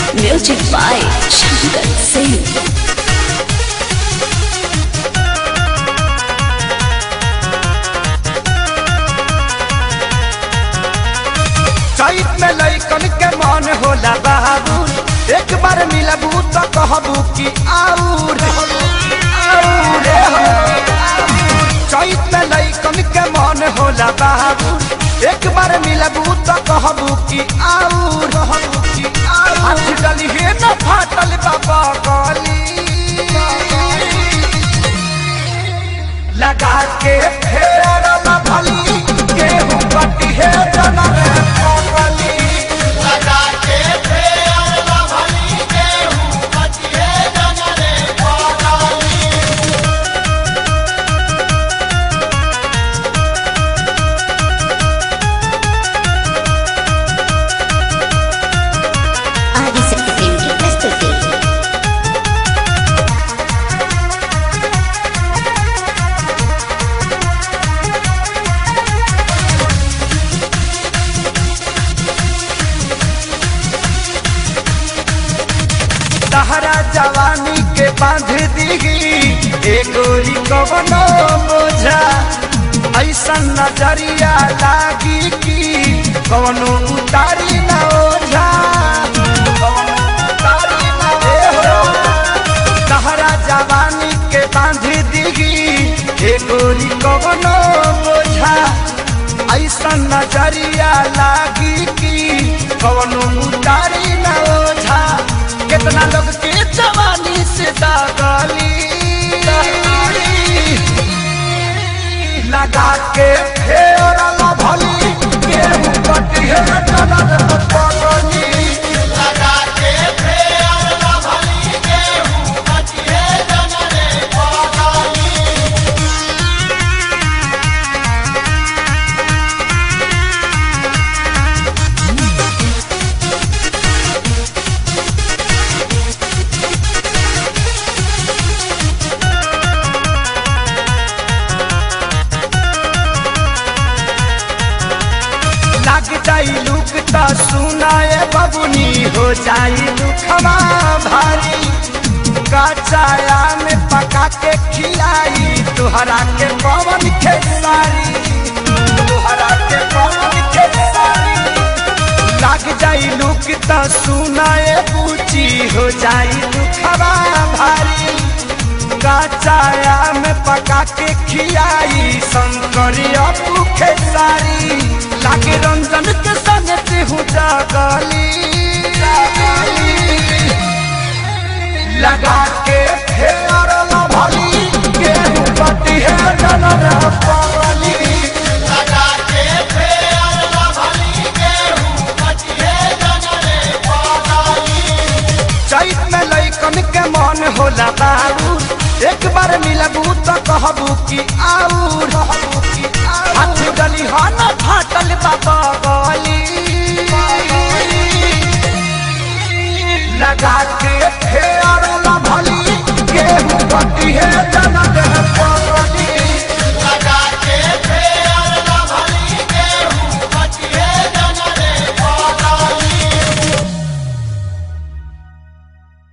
Music by Shankar Singh. चैत में लैकन के मन होला बाबू एक बार मिलबू तो कहबू कि आऊर आऊर हो। चैत में लैकन के मन होला बाबू एक बार मिलबू तो कहबू कि आऊर हाथ डली हे न फाटल बाबा गली लगा के फेर भली गेहूं कटी है जना रे पगली लगा के फेर भली गेहूं कटी है जना रे पगली ఆదిశక్తి ప్రేమికి ప్రస్తుతి तहरा जवानी के बांध दीगी एगोरी कवनो बोझा ऐसा नजरिया लागी कि कवनो उतारी न ओझा कवनो उतारी न ओझा। तहरा जवानी के बांध दीगी एगोरी कवनो बोझा ऐसा नजरिया लागी कि कवनो उतारी न ओझा कितना लोग के जवानी से दागली लगा के फेर भली गेहूं कटी है टनर पगली लगा के फेर भली गेहूं कटी है टनर पगली लग जाई लुक त सुनाए बबुनी हो जाई लुखवा भारी कचाया में पका के खिलाई तुहरा के पवन खेसारी तुहरा के पवन खेसारी लग जाई लुक त सुनाए पूची हो जाई लुखवा भारी कचाया में पका के खियाई शंकरिया भूखे सारी लागे रंजन के संग हूँ जागली लगा के फेर भली गेहूं पटी है जनर पगली लगा के फेर भली गेहूं पटी है जनर पगली चैत में लैकन के मन होला बाबू एक बार मिलबू तो कहबू कि आऊर हाथ गली हन फाटल बाबा गली लगा के फेर भली गेहूं कटी है जनक